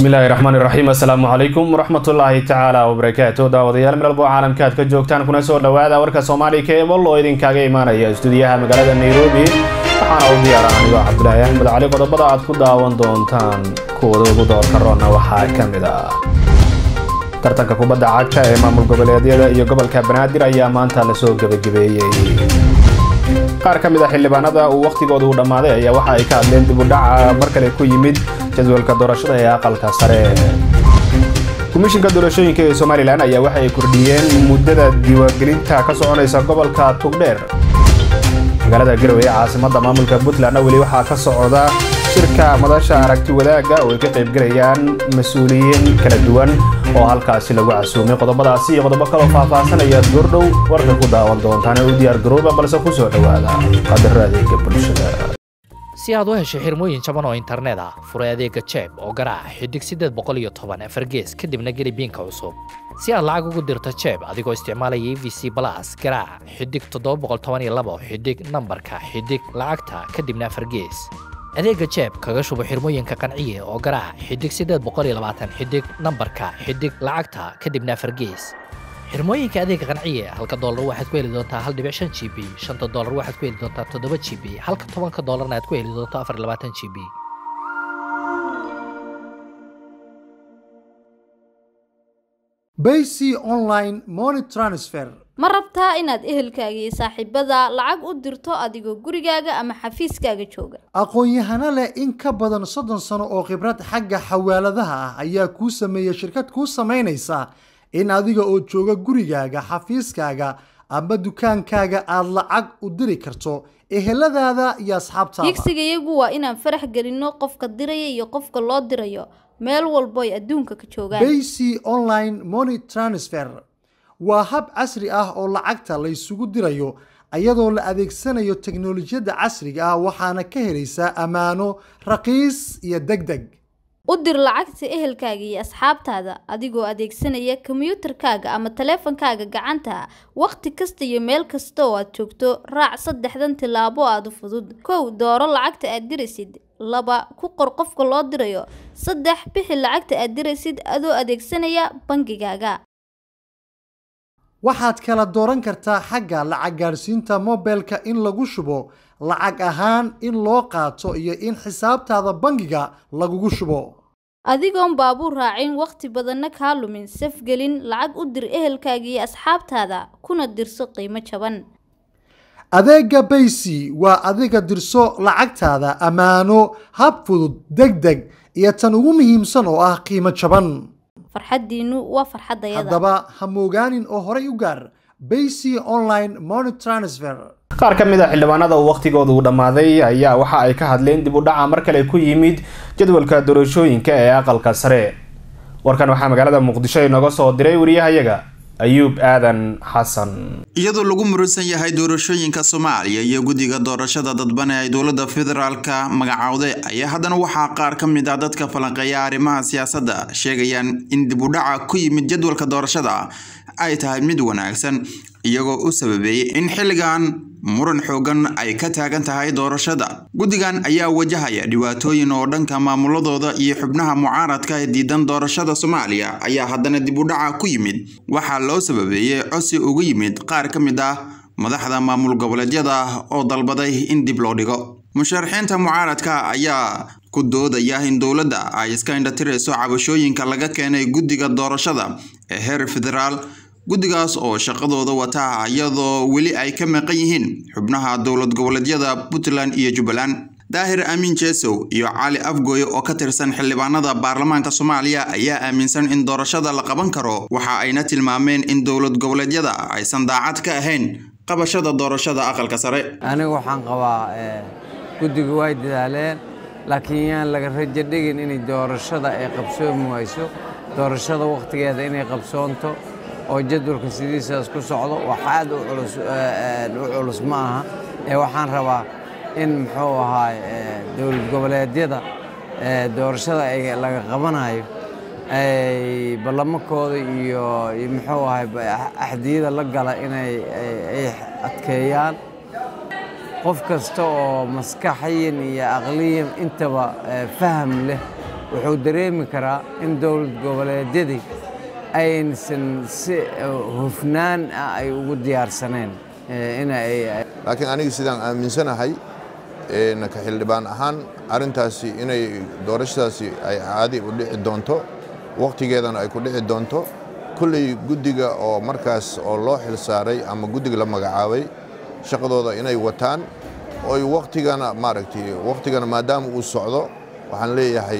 bismillaahi raxmaan iraxiim assalaamu calaykum waraxmatullaahi tacaala wabarakaatu daawadayaal meel walbo caalamka aad ka joogtaan kuna soo dhawaada warka soomaaliya keebal oo idinkaaga imaanaya istuudiyaha magaalada nairobi waxaana u diyaara anigoo cabdulaahi axmed cali qodobada aad ku daawan doontaan kuwada ugu doorka roonna waxaa ka mid ah tartanka kubadda cagta ee maamul goboleedyada iyo gobolka banaadir ayaa maanta lasoo gebagabeeyey qaar ka mid a xildhibaanada uu wakhtigooda uu dhammaaday ayaa waxa ay ka hadleen dib u dhaca mar kale ku yimid jadwalka doorashada ee aqalka sare komishinka doorashooyinka ee somalilan ayaa waxa ay kordhiyeen muddada diiwaangelinta ka soconaysa gobolka tugdheer magaalada garowe ee caasimadda maamulka puntlandna weli waxaa ka socda shirka madasha aragti wadaagga oo ay ka qaybgalayaan mas-uuliyiin kala duwan oo halkaasi lagu casuumay qodobadaasi iyo qodobo kaloo faahfaasanaya goordhow warka ku daawan doontaan ee u diyaar garooba balse ku soo dhowaada qadaro adeega bulshada si aad u hesho xirmooyin jaban oo internet ah furay adeega jeeb oo garaac xidig sideed boqol iyo toban afargees kadibna geli biinka cusub si aad lacag ugu dirto jeeb adigoo isticmaalaya e v c balas garaac xidig toddoba boqol toban iyo labo xidig nambarka xidig lacagta kadibna afargees adeega jeeb kaga shubo xirmooyinka qanciye oo garaac xidig sideed boqol iyo labaatan xidig nambarka xidig lacagta kadibna afargees xirmooyinka adeega qanciye halka doolar waxaad ku heli doontaa hal dhibic shan g b shanta doolar waxaad ku heli doontaa toddoba g b halka tobanka doolarna aad ku heli doonto afar iyo labaatan g b Baysi online money transfer ma rabtaa inaad ehelkaaga iyo saaxiibada lacag u dirto adigoo gurigaaga ama xafiiskaaga jooga aqoon-yahano leh in ka badan soddon sano oo khibrad xagga xawaaladaha ah ayaa kuu sameeya shirkad kuu samaynaysa in adiga oo jooga gurigaaga xafiiskaaga ama dukaankaaga aada lacag u diri karto eheladaada iyo asxaabtaada higsigayagu waa inaan farax gelinno qofka diraya iyo qofka loo dirayo meel walbo ay adduunka ka joogaan Baysi online money transfer waa hab casri ah oo lacagta la isugu dirayo iyadoo la adeegsanayo teknolojiyadda casriga ah waxaana ka helaysaa ammaano raqiis iyo degdeg u dir lacagta ehelkaaga iyo asxaabtaada adigoo adeegsanaya kombiyuutarkaaga ama taleefankaaga gacanta wakhti kasta iyo meel kasta oo aad joogto raac saddexdan tillaabo aada u fudud kow dooro lacagta aad diraysid laba ku qor qofka loo dirayo saddex bixi lacagta aad diraysid adoo adeegsanaya bangigaaga waxaad kala dooran kartaa xagga lacag gaadhsiinta mobilka in lagu shubo lacag ahaan in loo qaato iyo in xisaabtaada bangiga lagugu shubo adigoon baabuur raacin wakhti badanna kaa lumin safgelin lacag u dir ehelkaaga iyo asxaabtaada kuna dirso qiimo jaban adeega baysi waa adiga dirso lacagtaada ammaano hab fudud deg deg iyo tan ugu muhiimsan oo ah qiimo jaban farxaddiinnu waa farxaddayada haddaba ha moogaanin oo horay u gaar baysi online money transfer qaar ka mid a xildhibaanada uu wakhtigooda uu dhammaaday ayaa waxa ay ka hadleen dib u dhaca mar kale ku yimid jadwalka doorashooyinka ee aqalka sare warkan waxaa magaalada muqdisho inooga soo diray wariyahayaga ayuub aadan xasan iyadoo lagu muransan yahay doorashooyinka soomaaliya iyo guddiga doorashada dadban ee ay dowladda federaalka magacowday ayaa haddana waxaa qaar ka mid ah dadka falanqeeya arrimaha siyaasadda sheegayaan in dib u dhaca ku yimid jadwalka doorashada ay tahay mid wanaagsan iyagoo u sababeeyey in xilligan muran xoogan ay ka taagan tahay doorashada guddigan ayaa wajahaya dhibaatooyin oo dhanka maamuladooda iyo xubnaha mucaaradka ee diidan doorashada soomaaliya ayaa haddana dib u dhaca ku yimid waxaa loo sababeeyey cosi ugu yimid qaar ka mid ah madaxda maamul goboleedyada oo dalbaday in dib loo dhigo musharaxiinta mucaaradka ayaa ku doodaya in dowladda ay iska indhatirayso cabashooyinka laga keenay guddiga doorashada ee heer federaal guddigaas oo shaqadooda wata iyadoo weli ay ka maqan yihiin xubnaha dowlad goboleedyada puntland iyo jubbaland daahir amiin jesow iyo cali afgooye oo ka tirsan xildhibaanada baarlamaanka soomaaliya ayaa aaminsan in doorashada la qaban karo waxa ayna tilmaameen in dowlad goboleedyada aysan daacad ka ahayn qabashada doorashada aqalka sare anigu waxaan qabaa guddigu way dadaaleen laakiin yaan laga rajo dhigin inay doorashada ay qabsoomi wayso doorashada wakhtigeeda inay qabsoonto oo jadwalka sidiisaas ku socdo wax aad u culus ma aha ee waxaan rabaa in muxuu ahaay dowlad goboleedyada doorashada ay laga qabanayo ay ballamakooda iyo muxuu ahay axdiyada la gala inay ay adkeeyaan qof kasta oo maskaxiyan iyo aqliyan intaba faham leh wuxuu dareemi karaa in dowlad goboleedyadii aysan si hufnaan ah ay ugu diyaarsaneen laakiin aniga sidaan aaminsanahay ka xildhibaan ahaan arrintaasi inay doorashadaasi ay caadi u dhici doonto wakhtigeedana ay ku dhici doonto kulley guddiga oo markaas oo loo xil saaray ama guddiga la magacaabay shaqadooda inay wataan oy wakhtigana maaragtay wakhtigana maadaama uu socdo waxaan leeyahay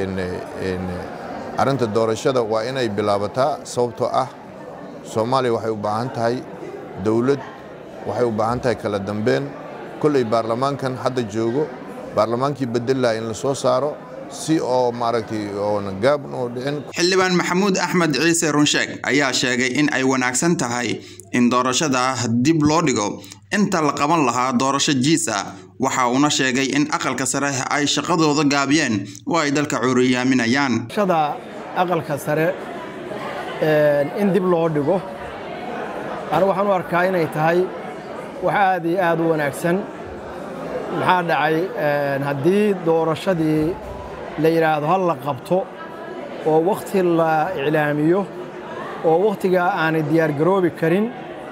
arrinta doorashada waa inay bilaabataa sababtoo ah soomaaliya waxay u baahan tahay dowlad waxay u baahan tahay kala dambeyn kolley baarlamaankan hadda joogo baarlamaankii bedelaha in la soo saaro si oo maaragtay oona gaab oo dhicin xildhibaan maxamuud axmed ciise runsheeg ayaa sheegay in ay wanaagsan tahay in doorashada dib loo dhigo inta la qaban lahaa doorasho jiisa waxa uuna sheegay in aqalka sare ay shaqadooda gaabiyeen oo ay dalka cuuriyaaminayaan shada aqalka sare in dib loo dhigo anigu waxaan u arkaa inay tahay wax aad iyo aad u wanaagsan maxaa dhacay haddii doorashadii la yidhaahdo hal la qabto oo wakhti la iclaamiyo oo wakhtigaa aanay diyaargaroobi karin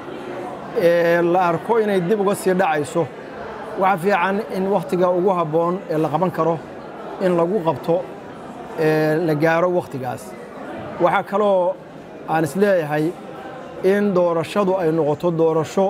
ee la arko inay dib uga sii dhacayso waxa fiican in wakhtiga ugu habboon ee la qaban karo in lagu qabto la gaaro wakhtigaas waxaa kaloo aan isleeyahay in doorashadu ay noqoto doorasho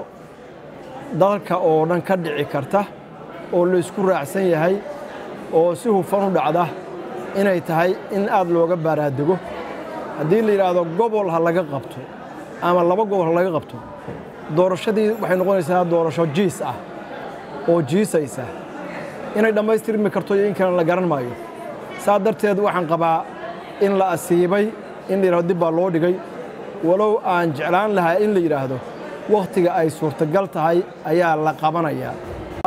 dalka oo dhan ka dhici karta oo laysku raacsan yahay oo si hufan u dhacda inay tahay in aad looga baaraadego haddii la yidhaahdo gobol ha laga qabto ama laba gobol ha laga qabto doorashadii waxay noqonaysaa doorasho jiis ah oo jiisaysa inay dhammaystirmi karto iyo in kale la garan maayo saa darteed waxaan qabaa in la asiibay in la yidhahdo dib baa loo dhigay walow aan jeclaan lahaa in la yidhaahdo wakhtiga ay suurtagal tahay ayaa la qabanayaa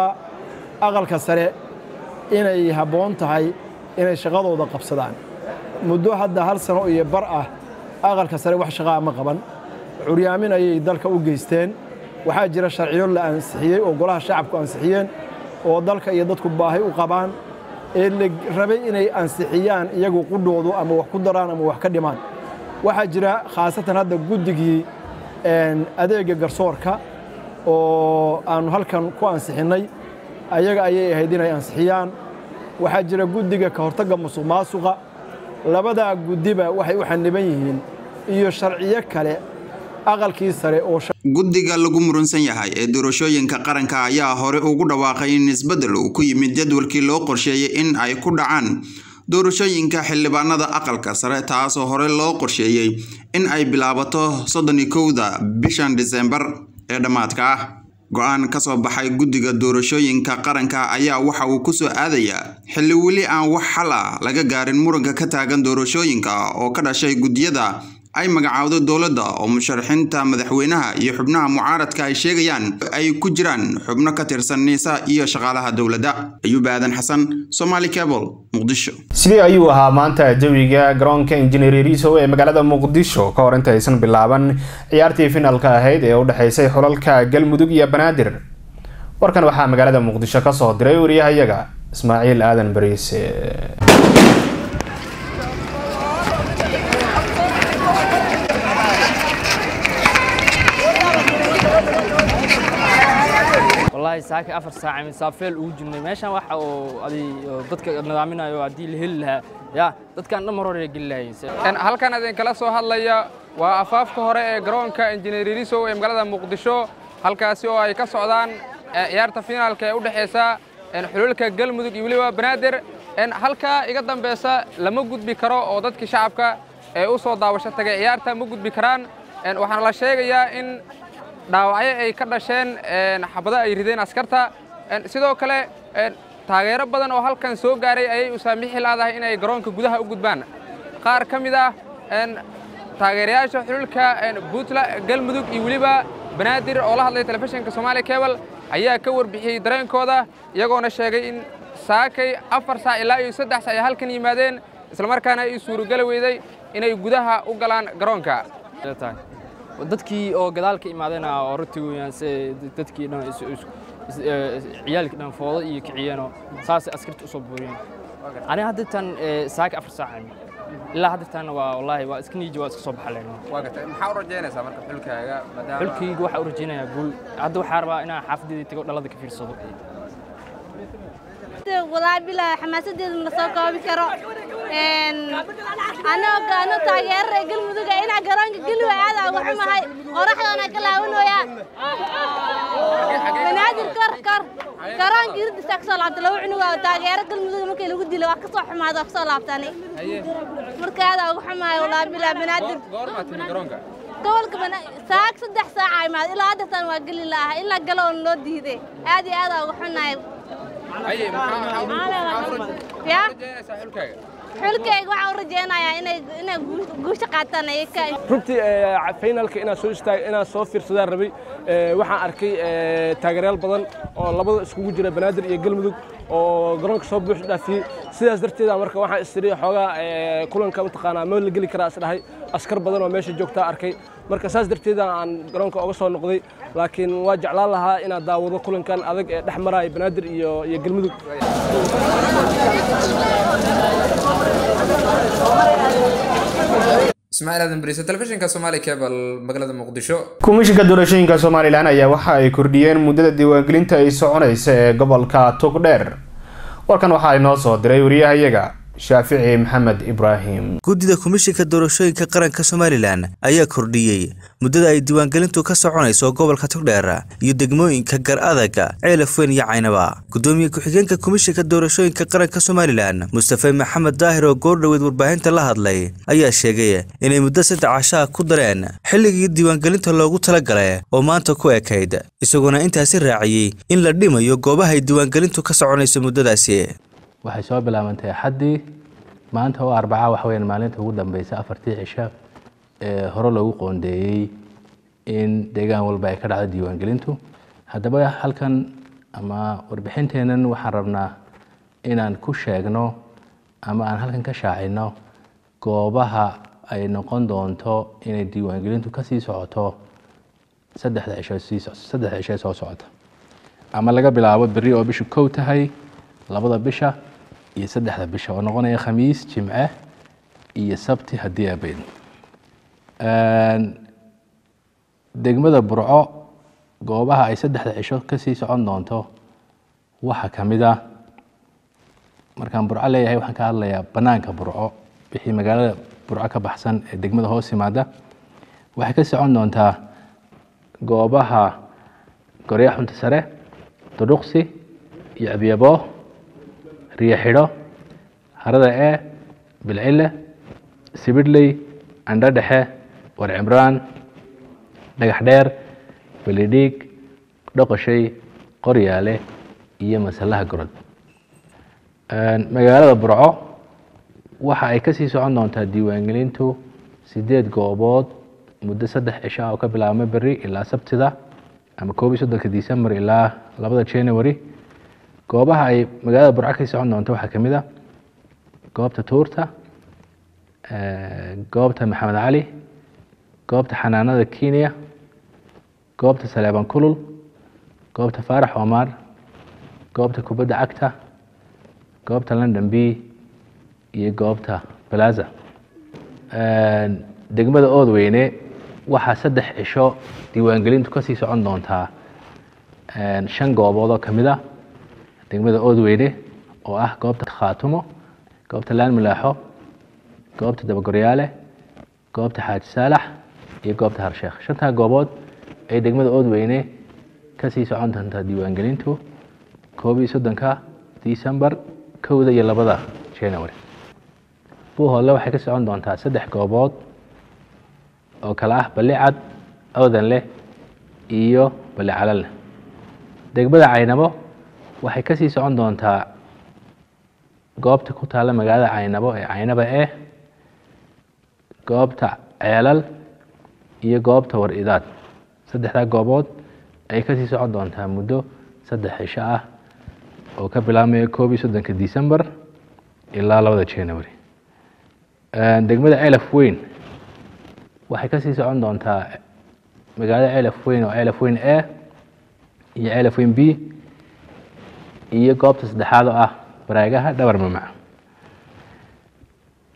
aqalka sare inay habboon tahay inay shaqadooda qabsadaan muddo hadda hal sano iyo bar ah aqalka sare wax shaqaa ma qaban curyaamin ayay dalka u geysteen waxaa jira sharciyo la ansixiyey oo golaha shacabku ansixiyeen oo dalka iyo dadku baahi u qabaan ee la rabay inay ansixiyaan iyagu qudhoodu ama wax ku daraan ama wax ka dhimaan waxaa jira khaasatan hadda guddigii adeega garsoorka oo aannu halkan ku ansixinnay ayaga ayay ahayd inay ansixiyaan waxaa jira guddiga ka hortagga musuq maasuqa labadaa guddiba waxay u xaniban yihiin iyo sharciyo kale aqalkii sare oo guddiga lagu murunsan yahay ee doorashooyinka qaranka ayaa hore ugu dhawaaqay in isbeddel uu ku yimid jadwalkii loo qorsheeyey in ay ku dhacaan doorashooyinka xildhibaanada aqalka sare taasoo hore loo qorsheeyey in ay bilaabato soddon iyo kowda bishan disembar ee dhammaadka ah go-aan ka soo baxay guddiga doorashooyinka qaranka ayaa waxa uu ku soo aadayaa xilli weli aan wax xal ah laga gaarin muranka ka taagan doorashooyinka oo ka dhashay guddiyada ay magacaawdo dowladda oo musharaxiinta madaxweynaha iyo xubnaha mucaaradka ay sheegayaan ay ku jiraan xubno ka tirsan niisa iyo shaqaalaha dowladda ayuub aadan xasan somaali cable muqdisho sidee ayuu ahaa maanta jawiga garoonka injineer riisow ee magaalada muqdisho ka hor inta aysan bilaaban ciyaartii finalka ahayd ee u dhexaysay xulalka galmudug iyo banaadir warkan waxaa magaalada muqdisho kasoo diray wariyahayaga ismaaciil aadan bariise wallahi saaka afar saac misaafeel ugu jirnay meeshan waxa oo adi dadka nidaaminayo haddii la heli lahaa ya dadkan dhan mar hore geli lahayn halkan idinkala soo hadlaya waa afaafka hore ee garoonka injineer risow ee magaalada muqdisho halkaasi oo ay ka socdaan ciyaarta finaalka ee u dhexaysa xululka galmudug iyo weliba banaadir halkaa iga dambaysa lama gudbi karo oo dadkii shacabka ee u soo daawasho tagay ciyaarta ma gudbi karaan waxaana la sheegayaa in dhaawacyo ay ka dhasheen xabado ay rideen askarta sidoo kale taageero badan oo halkan soo gaaray ayay u saamixi laadahay inay garoonka gudaha u gudbaan qaar ka mid ah taageerayaasha xululka puntland galmudug iyo weliba banaadir oo la hadlay telefishinka somaali cable ayaa ka warbixiyey dareenkooda iyagoona sheegay in saakay afar saac ilaa iyo saddex saac ay halkan yimaadeen islamarkaana ay suurogeli weyday inay gudaha u galaan garoonka dadkii oo gadaal ka imaadayna oo runtii weeyaan se dadkii dhan ciyaalkii dhan foodo iyo kiciyeenoo saasay askarta u soo buuriyeen aniga haddirtan saaka afar saac ilaa haddirtan waa wallaahi waa iska niiji waa iska soo baxaleen waa gartay maxaa u rajaynaysaa marka xulkaaga maadaama xulkayga waxaa u rajaynayaa guul hadda waxaa rabaa inaan xaafadeeda tago dhalada ka fiirsado walaa bilaa xamaasadeeda ma soo koobi karo anoo ano taageerare galmuduga inaa garoonka geliwa aada uga xumahay qoraxdoona ka laawanooyaa banaadir kor kor garoonka irdisa kasoo laabta laba cunuga oo taageero galmuduga markii lagu dilay waa kasoo xumaada waa kasoo laabtani marka aada uga xumahay walaa bilaa banaadir goormaa timi garoonka gobolka saag saddex saaca imaad ilaa haddeertan waa geli la'ah ilaa galoon loo diiday aad iyo aada uga xunahay haye maxaa maxaa u ya rajaynaysaa xulkaaga xulkayga waxaan u rajaynayaa inay inay guusha qaataan ay ka runtii finalka inaan soo istaag inaan soo fiirsadaan rabay waxaan arkay taageerayaal badan oo labada iskugu jira banaadir iyo galmudug oo garoonka soo buux dhaafiyey sidaas darteeda marka waxaan istiri xoogaa kulanka mataqaanaa ma la geli karaa isdhahay askar badan oo meesha joogtaa arkay marka saas darteeda aan garoonka uga soo noqday laakiin waa jeclaan lahaa inaan daawado kulankan adag ee dhex maraya banaadir iyo iyo galmudug ismaaciil aadan bariise telefishinka soomaali cable magaalada muqdisho komishinka doorashooyinka somalilan ayaa waxa ay kordhiyeen muddada diiwaangelinta ay soconaysa ee gobolka togdheer warkan waxaa inoo soo diray wariyahayaga shaafici maxamed ibraahim guddida komishinka doorashooyinka qaranka somalilan ayaa kordhiyey muddada ay diiwaangelintu ka soconayso gobolka togdheer iyo degmooyinka gar adaga ceelafweyn iyo caynaba gudoomiye ku-xigeenka komishinka doorashooyinka qaranka somalilan mustafe maxamed daahir oo goordhoweed warbaahinta la hadlay ayaa sheegay inay muddo saddex cashaa ku dareen xilligii diiwaangelinta loogu talagalay oo maanta ku ekayd isagoona intaasi raaciyey in la dhimayo goobahay diiwaangelintu ka soconayso muddadaasi waxay soo bilaabantay axaddii maanta oo arbaca waxa weyaan maalinta ugu dambeysa afartii cisho ee hore loogu qoondeeyey in deegaan walba ay ka dhacdo diiwaangelintu haddaba halkan ama warbixinteennan waxaan rabnaa inaan ku sheegno ama aan halkan ka shaacino goobaha ay noqon doonto inay diiwaangelintu kasii socoto saddexda cisho sii saddexda cisho soo socota ama laga bilaabo berri oo bishu kow tahay labada bisha iyo saddexda bisha oo noqonaya khamiis jimce iyo sabti haddii abeyn degmada burco goobaha ay saddexda cisho kasii socon doonto waxaa ka mid ah markaan burco leeyahay waxaan ka hadlayaa bannaanka burco wixii magaalada burco ka baxsan ee degmada hoos yimaada waxay ka socon doontaa goobaha gorya xunta sare duruqsi iyo abyabo riyo xidho harada ee bilcile sibidhley andho dhexe war cimraan dhagax dheer belidhiig dhoqoshay qoryaale iyo masalaha gorod magaalada burco waxa ay kasii socon doontaa diiwaangelintu sideed goobood muddo saddex cisho ah oo ka bilaabma beri ilaa sabtida ama koob iyo soddonka december ilaa labada january goobaha ay magaalada burco kasii socon doonto waxaa ka mid a goobta tuurta goobta maxamed cali goobta xanaanada kenya goobta saleeban kulul goobta faarax omar goobta kubadda cagta goobta london b iyo goobta balaza degmada oodweyne waxaa saddex cisho diiwaangelintu kasii socon doontaa shan goobood oo kamid ah degmada oodweyne oo ah goobta khaatumo goobta laan milaaxo goobta dabagoryaale goobta xaaji saalax iyo goobta harsheekh shantaa goobood ay degmada oodweyne kasii socon doontaa diiwaangelintu koob iyo soddonka december kowda iyo labada january buuhoodle waxay ka socon doontaa saddex goobood oo kale ah balicad awdanleh iyo balicalalleh degmada caynabo waxay kasii socon doontaa goobta ku taalla magaalada caynabo ee caynaba eh goobta ceelal iyo goobta war idaad saddexdaa goobood ayay kasii socon doontaa muddo saddex cisho ah oo ka bilaabmaya koob iyo soddonka december ilaa labada january degmada ceelaf weyn waxay kasii socon doontaa magaalada ceelaf weyn oo ceelaf weyn a iyo ceelaf weyn b iyo goobta saddexaad oo ah baraagaha dhabar mamac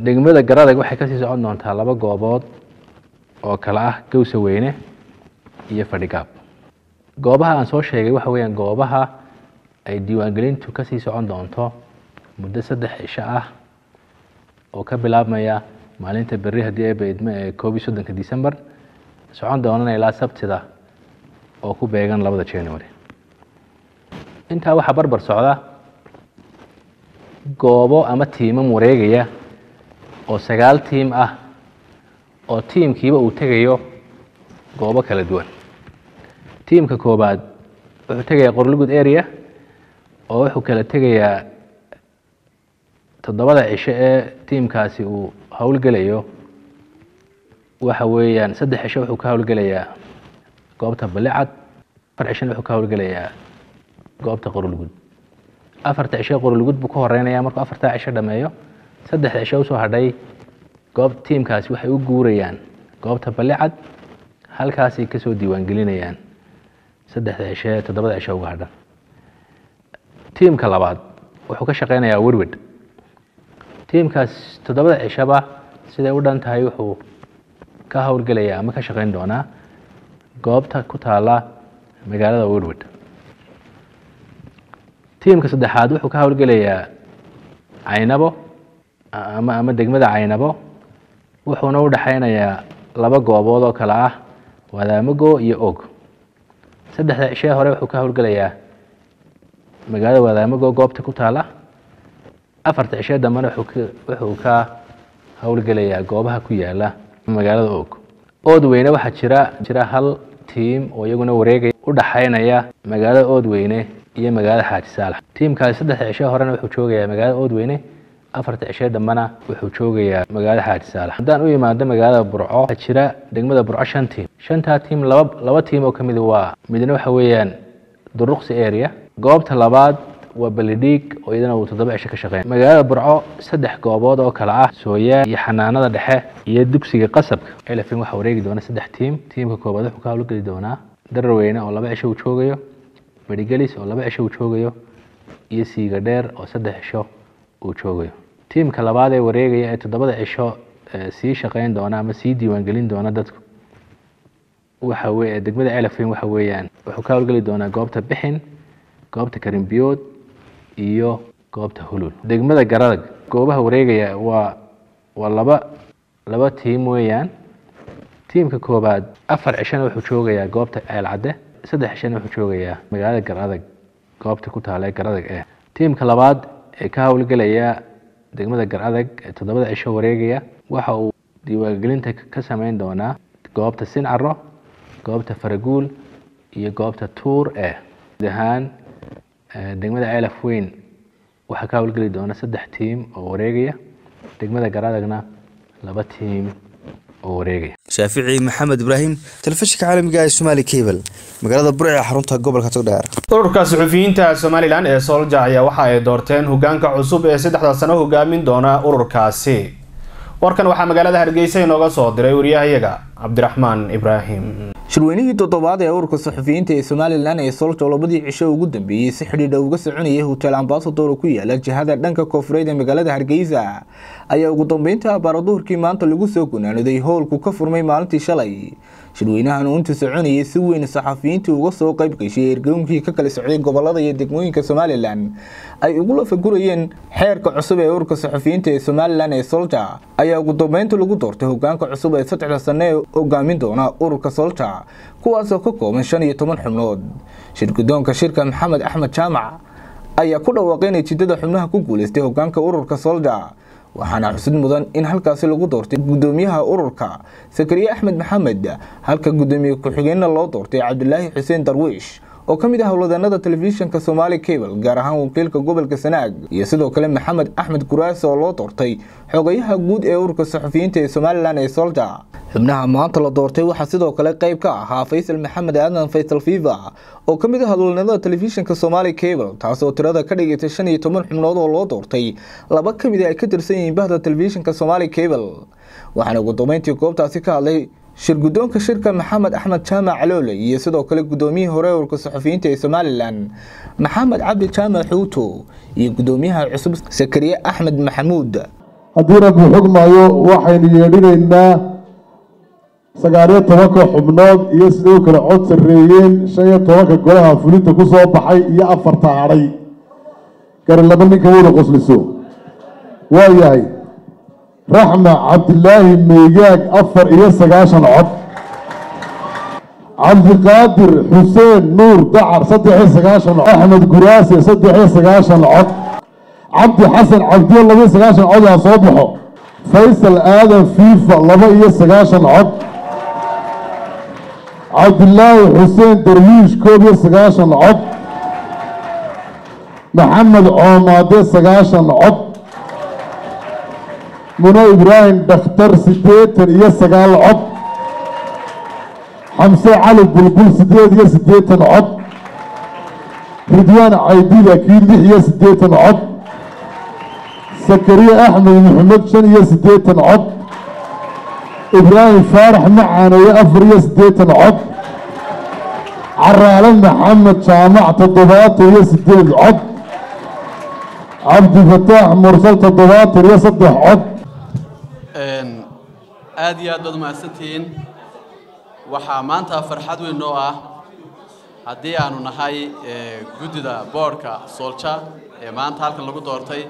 degmada garadag waxay kasii socon doontaa laba goobood oo kale ah gowsa weyne iyo fadhigaab goobaha aan soo sheegay waxa weeyaan goobaha ay diiwaangelintu kasii socon doonto muddo saddex cisho ah oo ka bilaabmaya maalinta berri haddii ay baydmo ee koob iyo soddonka december socon doonana ilaa sabtida oo ku beegan labada january intaa waxaa barbar socda goobo ama tiimam wareegaya oo sagaal tiim ah oo tiimkiiba uu tegayo goobo kala duwan tiimka koobaad wuxuu tegayaa qorlugud area oo wuxuu kala tegayaa toddobada cisho ee tiimkaasi uu howlgelayo waxa weeyaan saddex cisho wuxuu ka howlgelayaa goobta balicad afar cishona wuxuu ka howlgelayaa goobta qorlugud afarta cisho qorlugud buu ka horeynaya markuu afartaa cisho dhameeyo saddexda cisho usoo hadhay goob tiimkaasi waxay u guurayaan goobta balicad halkaasay kasoo diiwaangelinayaan saddexda cisho ee toddobada cisho uga hadhan tiimka labaad wuxuu ka shaqeynayaa werwed tiimkaas toddobada cishaba siday u dhan tahay wuxuu ka howlgelayaa ama ka shaqeyn doonaa goobta ku taala magaalada werwed tiimka saddexaad wuxuu ka howlgelayaa caynabo ama ama degmada caynabo wuxuuna u dhexeynayaa laba goobood oo kale ah wadaamago iyo og saddexda cishee hore wuxuu ka howlgelayaa magaalada wadaamago goobta ku taala afarta cishee dambena wuxuu ka howlgelayaa goobaha ku yaala magaalada og oodweyne waxaa jira jira hal tiim oo iyaguna wareegaya u dhexeynaya magaalada oodweyne iyo magaalada xaaji saalax tiimkaasi saddexda cishee horena wuxuu joogayaa magaalada oodweyne afarta cishee dambena wuxuu joogayaa magaalada xaaji saalax haddaan u imaado magaalada burco waxaa jira degmada burco shan tiim shantaa tiim laba laba tiim oo kamid waa midna waxa weeyaan duruqsi area goobta labaad waa balidhiig oo iyadana uu toddoba cisho ka shaqeyn magaalada burco saddex goobood oo kale ah sooyaa iyo xanaanada dhexe iyo dugsiga qasabka elefin waxaa wareegi doona saddex tiim tiimka koobaad wuxuu ka howlgeli doonaa daraweyne oo laba cisho uu joogayo medhigelis oo laba cisho uu joogayo iyo siiga dheer oo saddex cisho uu joogayo tiimka labaad ee wareegaya ee toddobada cisho sii shaqeyn doona ama sii diiwaangelin doona dadku waxa weye degmada elefin waxa weeyaan wuxuu ka howlgeli doonaa goobta bixin goobta karimbiyood iyo goobta hulul degmada garadag goobaha wareegaya waa waa laba laba tiim weeyaan tiimka koobaad afar cishona wuxuu joogayaa goobta ceelcadde saddex cishona wuxuu joogayaa magaalada garadag goobta ku taala ee garadag eh tiimka labaad ee ka howlgelaya degmada garadag ee toddobada cisho wareegaya waxa uu diiwaangelinta ka sameyn doonaa goobta sincaro goobta faraguul iyo goobta tuur eh guud ahaan degmada ceelaf weyn waxaa ka howlgeli doona saddex tiim oo wareegaya degmada garadagna laba tiim oo wareegaya shaafici maxamed ibraahim telefishinka caalamiga ee somaali cable magaalada burci ee xarunta gobolka togdheer ururka suxufiyiinta somalilan ee soolja ayaa waxa ay doorteen hogaanka cusub ee saddexda sano hogaamin doona ururkaasi warkan waxaa magaalada hargeysa inooga soo diray wariyahayaga cabdiraxmaan ibraahim shirweynihii toddobaad ee ururka saxufiyiinta ee somalilan ee solja labadii cisho ugu dambeeyey si xidhiidha uga soconayay hotel ambasador ku yaala jihada dhanka koonfureed ee magaalada hargeysa ayaa ugu dambeynta abaaraduhurkii maanta lagu soo gunaaniday howlku ka furmay maalintii shalay shirweynahan uu inta soconayay si weyn saxafiyiintii uga soo qayb gashay ergooyinkii ka kala socday gobolada iyo degmooyinka somalilan ay ugu lafagurayeen xeerka cusub ee ururka saxufiyiinta ee somalilan ee solja ayaa ugu dambeynta lagu doortay hogaanka cusub ee saddexda sane ee hogaamin doona ururka solja kuwaasoo ka kooban shan iyo toban xubnood shirgudoonka shirka maxamed axmed jaamac ayaa ku dhawaaqay natiijada xubnaha ku guuleystay hogaanka ururka solja waxaana xusid mudan in halkaasi lagu doortay gudoomiyaha ururka sakariye axmed maxamed halka gudoomiye ku-xigeenna loo doortay cabdilaahi xuseen darwiish oo ka mid ah howlwadeenada telefishinka somaali cable gaar ahaan wakiilka gobolka sanaag iyo sidoo kale maxamed axmed guraas oo loo doortay xogayaha guud ee ururka saxufiyiinta ee somalilan ee solja xubnaha maanta la doortay waxaa sidoo kale qayb ka ahaa faysal maxamed aadan faysal fiva oo ka mid ah howlwadeenada telefishinka somaali cable taasoo tirada ka dhigaytay shan iyo toban xubnood oo loo doortay laba ka mid a ay ka tirsan yihiin bahda telefishinka somaali cable waxaana ugu dambeyntii goobtaasi ka hadlay shirgudoonka shirka maxamed axmed jaamac caloole iyo sidoo kale gudoomiyihii hore ururka saxufiyiinta ee somalilan maxamed cabdi jaamac xuuto iyo gudoomiyaha cusub sakariye axmed maxamuud haddii rabbi xugmayo waxaynu yeedhinaynaa sagaaliyo tobanka xubnood iyo siday u kala cod sarreeyeen shan iyo tobanka golaha fulinta ku soo baxay iyo afarta hadhay gari laba ninka wada qosliso waa yahay raxma cabdilaahi meegaag afar iyo sagaashan cod cabdiqaadir xuseen nuur dacar saddex iyo sagaashan cod axmed guraase saddex iyo sagaashan cod cabdi xasan cabdiyo laba iyo sagaashan cod aa soo baxo faysal aadan fiifa laba iyo sagaashan cod cabdilaahi xuseen darwiish koob iyo sagaashan cod maxamed coomaade sagaashan cod muno ibraahim dhakhtar siddeetan iyo sagaal cod xamse cali bulbul siddeed iyo siddeetan cod ridwaan caydid akiid lix iyo siddeetan cod sakariye axmed maxamed shan iyo siddeetan cod ibraahim faarax macaaneeye afar iyo siddeetan cod caraale maxamed jaamac toddobaatan iyo siddeed cod cabdifataax mursal toddobaatan iyo saddex cod aad iyo aad baad umahadsantihiin waxaa maanta farxad weyn noo ah haddii aanu nahay guddida boodhka soolja ee maanta halkan lagu doortay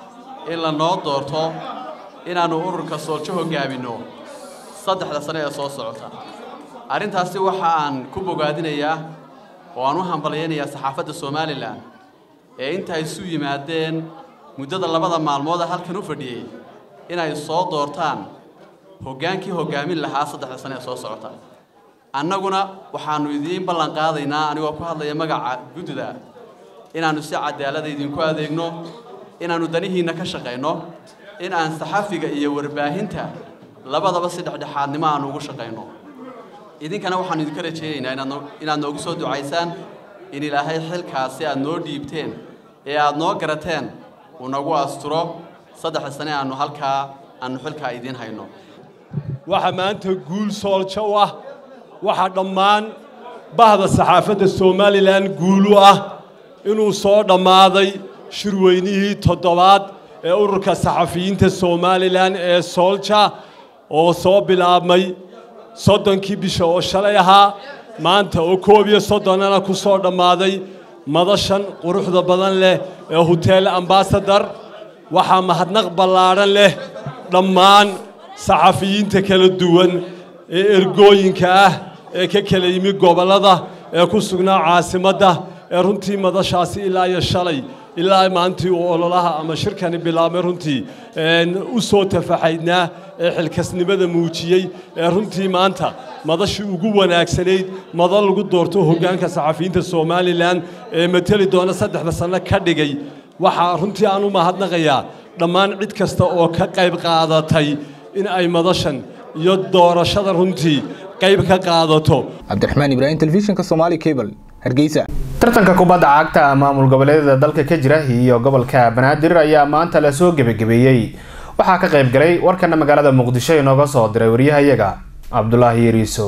in la noo doorto inaannu ururka sooljo hoggaaminno saddexda sane ee soo socota arrintaasi waxa aan ku bogaadinayaa oo aan u hambalyaynayaa saxaafadda somalilan ee inta isu yimaadeen muddada labada maalmooda halkan u fadhiyey inay soo doortaan hoggaankii hoggaamin lahaa saddexda sane ee soo socota annaguna waxaannu idiin ballan qaadaynaa anigoo ku hadlaya magaca guddida inaannu si cadaalada idinku adeegno inaannu danihiinna ka shaqayno in aan saxafiga iyo warbaahinta labadaba si dhexdhexaadnimo aanu ugu shaqayno idinkana waxaannu idinka rajaynaynaa inaad noo- inaad noogu soo ducaysaan in ilaahay xilkaasi aad noo dhiibteen ee aad noo garateen uu nagu asturo saddexda sane aanu halkaa aanu xilkaa idiin hayno waxa maanta guul sooljo u ah waxa dhammaan bahda saxaafadda somalilan guul u ah inuu soo dhammaaday shirweynihii toddobaad ee ururka saxafiyiinta somalilan ee soolja oo soo bilaabmay soddonkii bisha oo shalay ahaa maanta oo koob iyo soddonana ku soo dhammaaday madashan quruxda badan leh ee hotel ambasador waxaa mahadnaq ballaadhan leh dhammaan saxafiyiinta kala duwan ee ergooyinka ah ee ka kala yimi gobollada ee ku sugnaa caasimadda ee runtii madashaasi ilaa iyo shalay ilaa maantii uu ololaha ama shirkani bilaabmay runtii een, u soo tafaxaydnaa ee xilkasnimada muujiyey ee runtii maanta madashii ugu wanaagsanayd madal lagu doorto hoggaanka saxafiyiinta somalilan ee mateli doona saddexda sanno ka dhigay waxaa runtii aan u mahadnaqayaa dhammaan cid kasta oo ka qayb qaadatay in ay madashan iyo doorashada runtii qayb ka qaadato cabdiraxmaan ibraahim telefishinka somaali cable hargeysa tartanka kubadda cagta maamul goboleedyada dalka ka jira iyo gobolka banaadir ayaa maanta lasoo gebagabeeyey waxaa ka qayb galay warkana magaalada muqdisho inooga soo diray waryahayaga cabdulaahi yariisow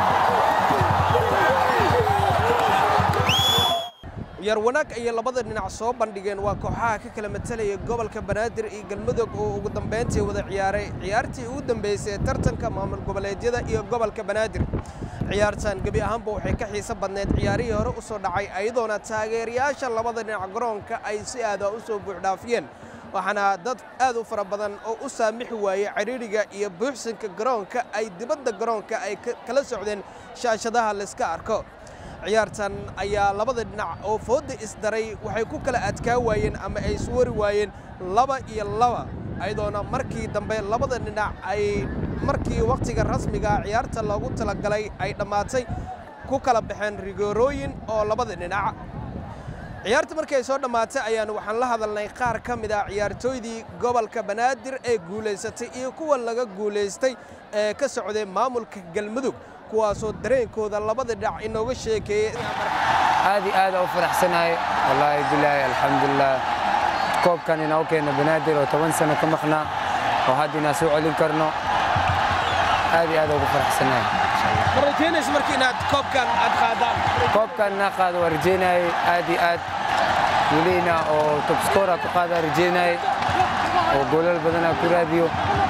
yar wanaag ayay labada dhinac soo bandhigeen waa kooxaha ka kala matalaya gobolka banaadir iyo galmudug oo ugu dambayntii wada ciyaaray ciyaartii ugu dambeysay ee tartanka maamul goboleedyada iyo gobolka banaadir ciyaartan gebi ahaanba waxay ka xiiso badneed ciyaarihii hore u soo dhacay ayadoona taageerayaasha labada dhinac garoonka ay si aada u soo buuxdhaafiyeen waxaana dad aad u fara badan oo u saamixi waayey cidhiidhiga iyo buuxsanka garoonka ay dibadda garoonka ay ka- kala socdeen shaashadaha layska arko ciyaartan ayaa labada dhinac oo fooda isdaray waxay ku kala adkaa waayeen ama ay iswari waayeen laba iyo laba ayadoona markii dambe labada dhinac ay markii wakhtiga rasmiga ah ciyaarta loogu talagalay ay dhammaatay ku kala baxeen rigoorooyin oo labada dhinac ciyaarta markay soo dhammaatay ayaanu waxaan la hadalnay qaar ka mid ah ciyaartooydii gobolka banaadir ee guulaysatay iyo kuwa laga guulaystay ee ka socday maamulka galmudug kuwaasoo dareenkooda labada dhinac inooga sheekeeyey aad iyo aad aan u faraxsanahay wallaahi bilaahi alxamdulilah koobkan inaa u keena banaadir oo toban sano ka maqnaa oo hadda inaan soo celin karno aad iyo aad ugu faraxsanahay ma rajaynaysa marka inaad koobkan aad qaadaan koobkan inaa qaado waa rajaynayay aad iyo aad welina oo tobskora ku qaada rajaynayay oo goolal badanaa ku raadiyo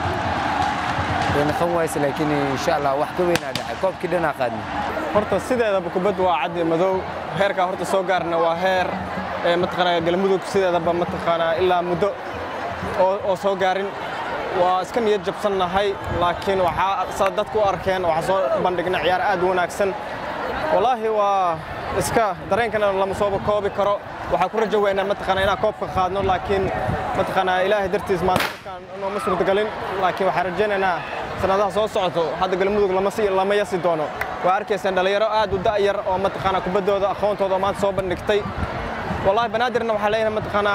way noqon wayse laakiin insha allah wax ka weynaa dhacay koobkii dhanaa qaadnay horta sideedaba kubaddu waa caddi madow heerkaa horta soo gaarna waa heer ee mataqaanaa galmudug sideedaba mataqaanaa ilaa muddo oo oo soo gaarin waa iska niyad jabsannahay laakiin waxaa saa dadku u arkeen waxaa soo bandhigna ciyaar aad u wanaagsan wallaahi waa iska dareenkana lama sooba koobi karo waxaa ku rajo weynaa mataqaanaa inaan koobka qaadno laakiin mataqaanaa ilaahay dartiis maanta markaan nooma suurtagalin laakiin waxaan rajaynaynaa sanadaha soo socoto hadda galmudug lama si lama yasi doono waa arkaysaan dhalinyaro aad u da'yar oo mataqaanaa kubaddooda aqoontooda oo maanta soo bandhigtay والله بنادر انه حاليا متقنا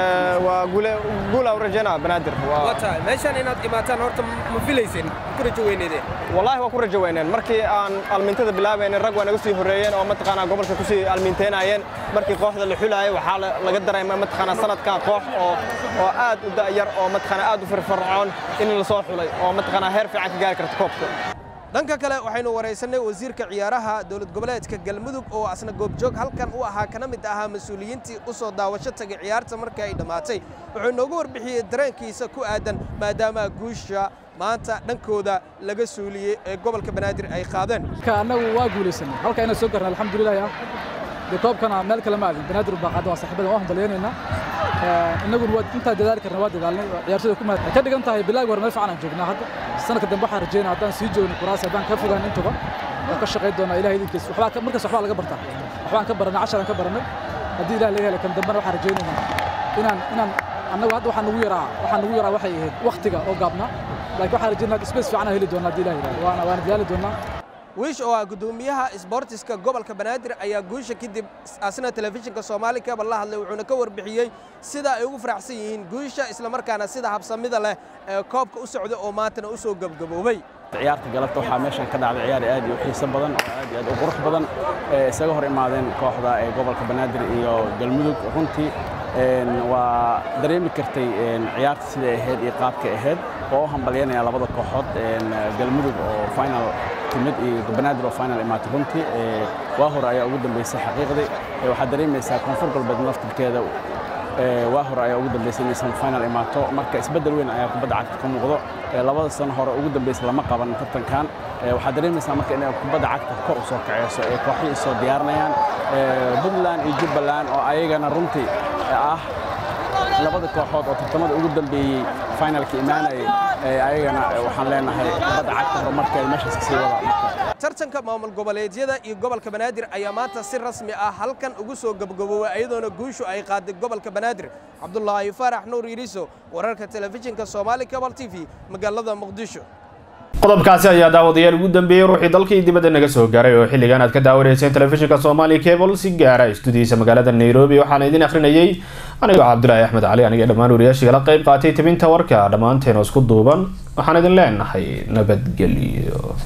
وقول قول او رجينا بنادر و... watahay meeshaan inaad imaataan horta ma filaysin ku rajo weyneedeen والله waa ku rajo weyneen markii aan almiintada bilaabaynay rag waa naga sii horeeyeen oo mataqaanaa gobolka ku sii almiinteynayeen markii kooxda la xulayay waxaa laga dareemay mataqaanaa sanadkan koox oo oo aad u da'yar oo mataqaanaa aad u firfircoon in la soo xulay oo mataqaanaa heer fiican ka gaari karta koobka dhanka kale waxaynu waraysanay wasiirka ciyaaraha dowlad goboleedka galmudug oo asna goobjoog halkan u ahaa kana mid ahaa mas-uuliyiintii u soo daawasho tagay ciyaarta markii ay dhammaatay wuxuu inoogu warbixiyey dareenkiisa ku aadan maadaama guusha maanta dhankooda laga suuliyey ee gobolka banaadir ay qaadeen annagu waa guulaysanay halka inaan soo garnay alxamdulilahi ah dee koobkana meel kale ma aadin banaadir baa qaada waa saaxiibada waan hambalyeynayna innaguna waa intaa dadaali karna waa dadaalnay ciyaartoyda ku mahad ka dhigan tahay bilaaga hore meel fiican aan joognaa hadda sanadka dambe waxaan rajeynaa haddaan sii joogno kuraasi haddaan ka fogaan intaba waan ka shaqayn doonaa ilahay idinkiis waxbaa markaas waxbaa laga bartaa waxbaan ka baranay casharaan ka baranay haddii ilaah laga helo kan dambena waxaan rajaynaynaa inaan inaan annagu hadda waxaa nagu yaraa waxaa nagu yaraa waxay ahayd waktiga oo gaabnaa laakiin waxaan rajeynaa space fiican aan heli doonaa haddii ilaah yidhahdo waana waana dadaali doonaa wiish oo ah gudoomiyaha isboortiska gobolka banaadir ayaa guusha kadib asna telefishinka soomaali kaba la hadlay wuxuuna ka warbixiyey sida ay ugu faraxsan yihiin guusha islamarkaana sida habsamida leh ee koobka u socda oo maantana u soo gebgaboobay ciyaarta galabta waxaa meeshan ka dhacday ciyaar aad iyo xiiso badan oo aad iyo aad u qurux badan ee isaga hor imaadeen kooxda ee gobolka banaadir iyo galmudug runtii waa dareemi kartay ciyaarta siday ahayd iyo qaabkay ahayd oo u hambalyanaya labada kooxood galmudug oo final timid iyo banaadir oo final imaatay runtii waa hore ayaa ugu dambeysay xaqiiqdii waxaad dareemaysaa koonfur galbeed naftirkeeda waa hore ayaa ugu dambeysay inaysan final imaato marka isbeddel weyn ayaa kubadda cagta ka muuqdo labada sano hore ugu dambeysay lama qaban tartankan waxaad dareemaysaa marka inay kubadda cagta kor u soo kaceyso ee kooxihii soo diyaarinayaan puntland iyo jubbaland oo ayagana runtii ah labada kooxood oo tartamada ugu dambeeyey finalka imaanayay ayagana waxaan leenahay kubadda cagta horumarkeeda meeshaas kasii wada tartanka maamul goboleedyada iyo gobolka banaadir ayaa maanta si rasmi ah halkan ugu soo gabgaboobay iyadoona guushu ay qaaday gobolka banaadir cabdulaahi faarax nuur yiriso wararka telefishinka soomaali cabal t v magaalada muqdisho qodobkaasi ayaa daawadayaal ugu dambeeyey ruuxii dalkii dibadda naga soo gaaray oo xilligan aad ka daawanayseen telefishinka soomaali cable si gaara istudiyiisa magaalada nairobi waxaana idin akhrinayay anigoo cabdulaahi axmed cali aniga dhammaan wariyaashii kala qayb qaatay tebinta warka dhammaanteen oo isku duuban waxaan idin leenahay nabadgelyo